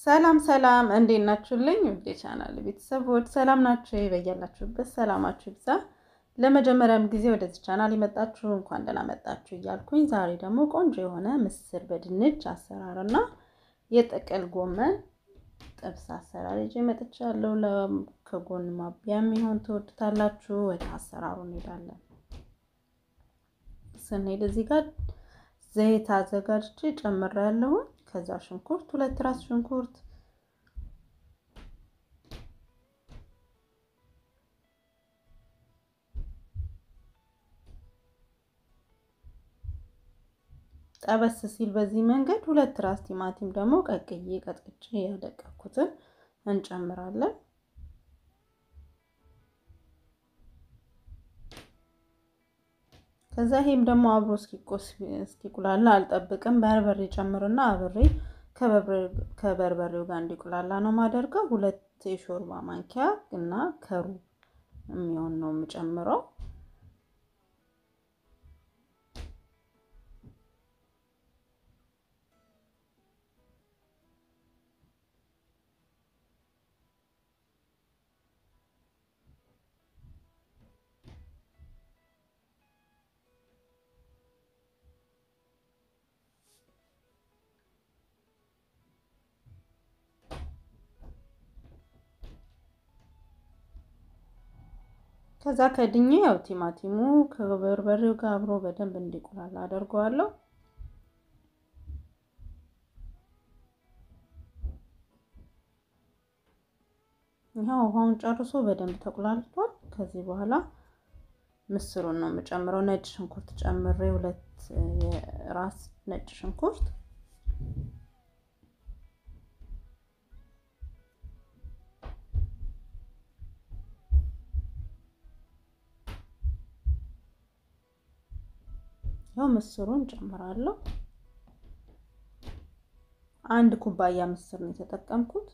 ሰላም ሰላም፣ እንዴት ናችሁልኝ? ውዴ ቻናል ቤተሰቦች ሰላም ናችሁ? በያላችሁበት ሰላማችሁ ይብዛ። ለመጀመሪያም ጊዜ ወደዚህ ቻናል የመጣችሁ እንኳን ደህና መጣችሁ እያልኩኝ ዛሬ ደግሞ ቆንጆ የሆነ ምስር በድንች አሰራርና የጥቅል ጎመን ጥብስ አሰራር ይዤ መጥቻለሁ። ከጎን ማቢያ የሚሆን ትወዱታላችሁ። ወደ አሰራሩ እንሄዳለን። ስንሄድ እዚህ ጋር ዘይት አዘጋጅቼ ጨምሬያለሁ። ከዛ ሽንኩርት ሁለት ራስ ሽንኩርት ጠበስ ሲል በዚህ መንገድ ሁለት ራስ ቲማቲም ደግሞ ቀቅዬ ቀጥቅጬ ያደቀኩትን እንጨምራለን። ከዛ ይሄም ደግሞ አብሮ እስኪቁላላ አልጠብቅም። በርበሬ ጨምርና አብሬ ከበርበሬው ጋር እንዲቁላላ ነው ማደርገው። ሁለት የሾርባ ማንኪያ እና ከሩብ የሚሆን ነው የምጨምረው። ከዛ ከድኜ ያው ቲማቲሙ ከበርበሬው ጋር አብሮ በደንብ እንዲቆላላ አደርገዋለሁ። ይኸው ውሃውን ጨርሶ በደንብ ተቆላልቷል። ከዚህ በኋላ ምስሩን ነው የምጨምረው። ነጭ ሽንኩርት ጨምሬ ሁለት የራስ ነጭ ሽንኩርት ያው ምስሩን ጨምራለሁ። አንድ ኩባያ ምስር ነው የተጠቀምኩት።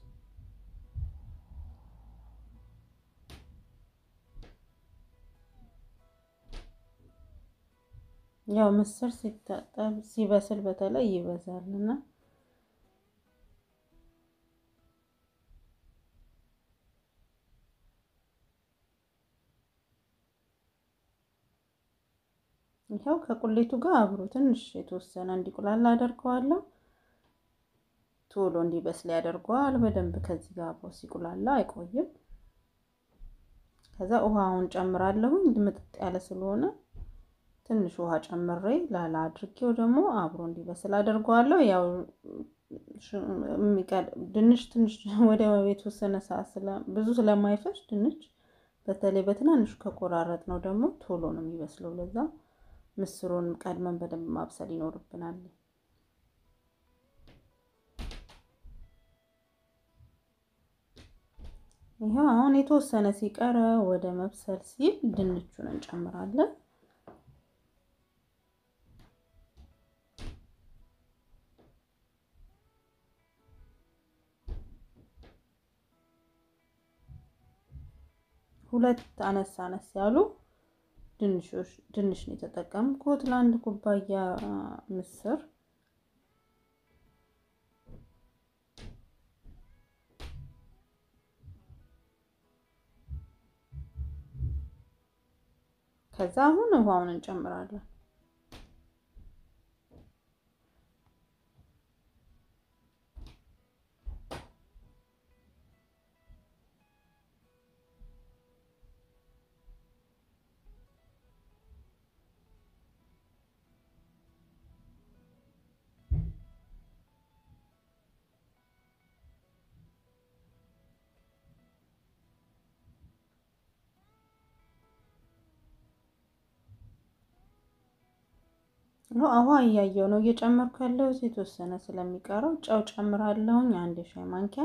ያው ምስር ሲታጠብ ሲበስል በተለይ ይበዛልና ይኸው ከቁሌቱ ጋር አብሮ ትንሽ የተወሰነ እንዲቁላላ አደርገዋለሁ። ቶሎ እንዲበስል ያደርገዋል በደንብ ከዚህ ጋር አብሮ ሲቁላላ አይቆይም። ከዛ ውሃውን ጨምራለሁኝ ምጥጥ ያለ ስለሆነ ትንሽ ውሃ ጨምሬ ላላ አድርጌው ደግሞ አብሮ እንዲበስል አደርገዋለሁ። ያው ድንች ትንሽ ወደ የተወሰነ ሰዓት ብዙ ስለማይፈጅ ድንች በተለይ በትናንሹ ከቆራረጥ ነው ደግሞ ቶሎ ነው የሚበስለው ለዛ ምስሩን ቀድመን በደንብ ማብሰል ይኖርብናል። ይኸው አሁን የተወሰነ ሲቀረ ወደ መብሰል ሲል ድንቹን እንጨምራለን። ሁለት አነስ አነስ ያሉ ድንሽ ነው የተጠቀምኩት ለአንድ ኩባያ ምስር። ከዛ አሁን ውሃውን እንጨምራለን። ውሃ እያየው ነው እየጨመርኩ ያለው የተወሰነ ስለሚቀረው ጨው ጨምራለሁኝ አንድ የሻይ ማንኪያ።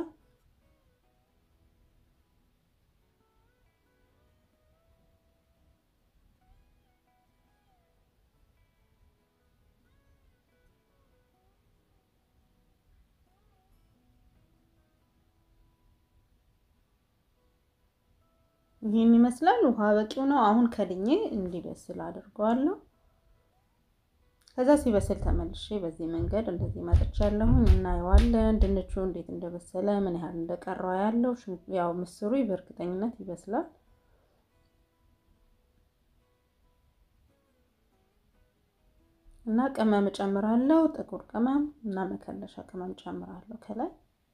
ይህን ይመስላል። ውሃ በቂው ነው። አሁን ከድኜ እንዲበስል አድርገዋለሁ። ከዛ ሲበስል ተመልሼ በዚህ መንገድ እንደዚህ መጥቻለሁኝ። እናየዋለን ድንቹ እንዴት እንደበሰለ ምን ያህል እንደቀረው ያለው ያው ምስሩ በእርግጠኝነት ይበስላል። እና ቅመም እጨምራለሁ፣ ጥቁር ቅመም እና መከለሻ ቅመም እጨምራለሁ ከላይ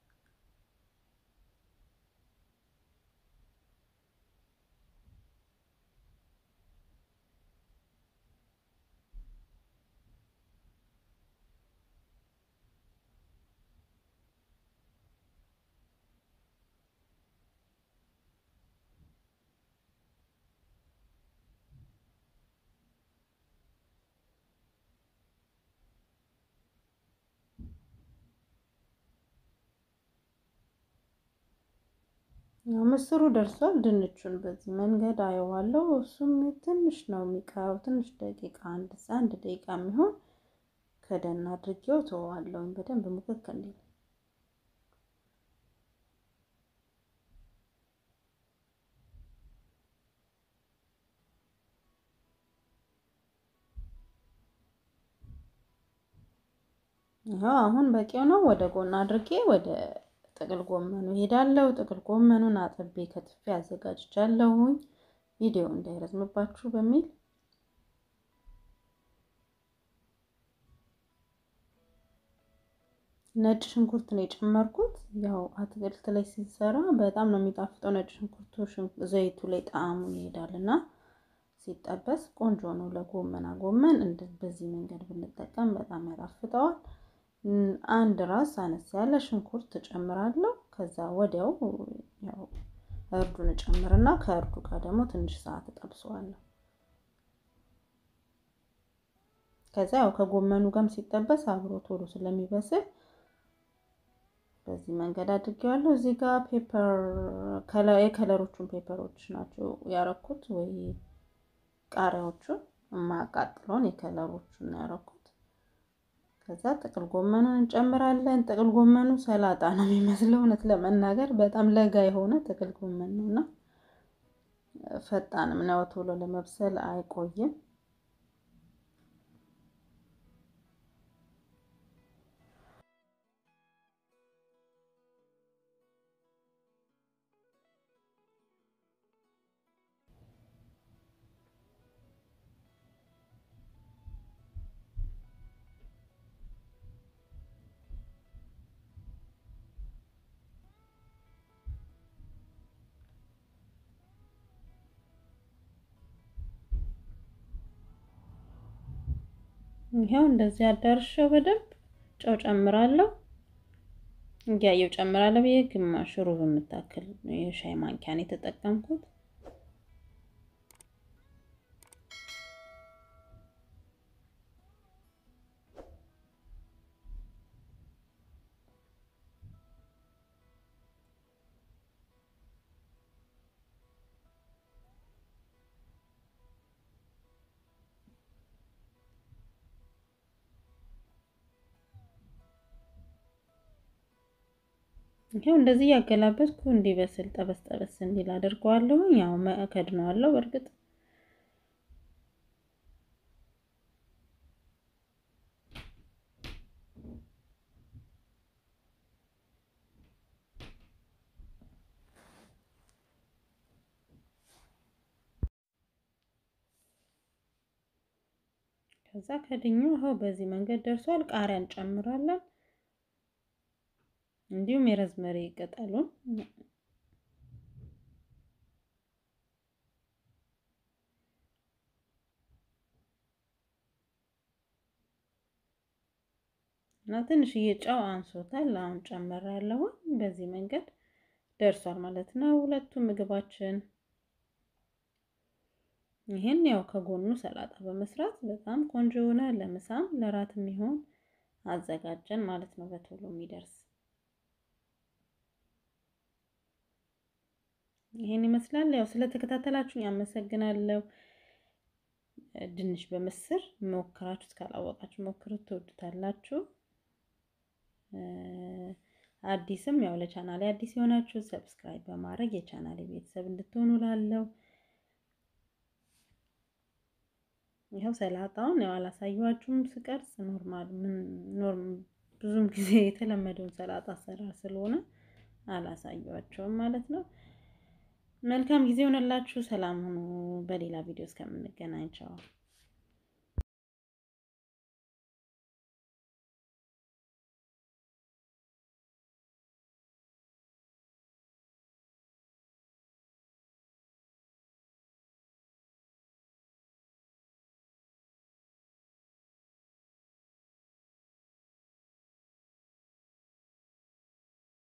ምስሩ ደርሷል። ድንቹን በዚህ መንገድ አየዋለሁ። እሱም ትንሽ ነው የሚቀረው፣ ትንሽ ደቂቃ አንድ አንድ ደቂቃ የሚሆን ከደን አድርጌው ተዋለሁኝ በደንብ ሙክክ እንዲል። ይኸው አሁን በቂው ነው። ወደ ጎን አድርጌ ወደ ጥቅል ጎመኑ ሄዳለሁ። ጥቅል ጎመኑን አጥቤ ከትፌ አዘጋጅቻለሁኝ ቪዲዮ እንዳይረዝምባችሁ በሚል ነጭ ሽንኩርት ነው የጨመርኩት። ያው አትክልት ላይ ሲሰራ በጣም ነው የሚጣፍጠው። ነጭ ሽንኩርቱ ዘይቱ ላይ ጣዕሙን ይሄዳል እና ሲጠበስ ቆንጆ ነው። ለጎመና ጎመን በዚህ መንገድ ብንጠቀም በጣም ያጣፍጠዋል። አንድ ራስ አነስ ያለ ሽንኩርት እጨምራለሁ። ከዛ ወዲያው ያው እርዱን እጨምርና ከእርዱ ጋር ደግሞ ትንሽ ሰዓት እጠብሰዋለሁ። ከዛ ያው ከጎመኑ ጋርም ሲጠበስ አብሮ ቶሎ ስለሚበስል በዚህ መንገድ አድርጌዋለሁ። እዚህ ጋር ፔፐር የከለሮቹን ፔፐሮች ናቸው ያረኩት ወይ ቃሪያዎቹን የማያቃጥለውን የከለሮቹን ነው ያረኩት። ከዛ ጥቅል ጎመኑን እንጨምራለን። ጥቅል ጎመኑ ሰላጣ ነው የሚመስለው እውነት ለመናገር በጣም ለጋ የሆነ ጥቅል ጎመን ነው እና ፈጣንም ነው፣ ቶሎ ለመብሰል አይቆይም። ይሄው እንደዚህ አዳርሻው በደንብ ጨው ጨምራለሁ። እያየው ጨምራለሁ ብዬ ግማሽ ሩብ የምታክል የሻይ ማንኪያን የተጠቀምኩት። ይሄው እንደዚህ እያገላበጥኩ እንዲበስል ጠበስ ጠበስ እንዲል አድርገዋለሁ። ያው ከድነዋለሁ። በእርግጥ ከዛ ከድኙ ይኸው በዚህ መንገድ ደርሷል። ቃሪያ እንጨምራለን። እንዲሁም የረዝመሪ ቅጠሉን እና ትንሽዬ ጨው አንሶታል። አሁን ጨመር ያለው በዚህ መንገድ ደርሷል ማለት ነው። ሁለቱም ምግባችን ይህን ያው ከጎኑ ሰላጣ በመስራት በጣም ቆንጆ የሆነ ለምሳም ለራት የሚሆን አዘጋጀን ማለት ነው። በቶሎ የሚደርስ ይሄን ይመስላል። ያው ስለተከታተላችሁኝ አመሰግናለሁ። ድንች በምስር ሞክራችሁት ካላወቃችሁ ሞክሩት፣ ትወዱታላችሁ። አዲስም ያው ለቻናሌ አዲስ የሆናችሁ ሰብስክራይብ በማድረግ የቻናሌ ቤተሰብ እንድትሆኑ ላለው ይኸው ሰላጣውን ያው አላሳየኋችሁም ስቀርጽ ኖርማል ኖርም ብዙም ጊዜ የተለመደውን ሰላጣ አሰራር ስለሆነ አላሳየኋቸውም ማለት ነው። መልካም ጊዜ ሆነላችሁ። ሰላም ሁኑ። በሌላ ቪዲዮ እስከምንገናኝ ቻው።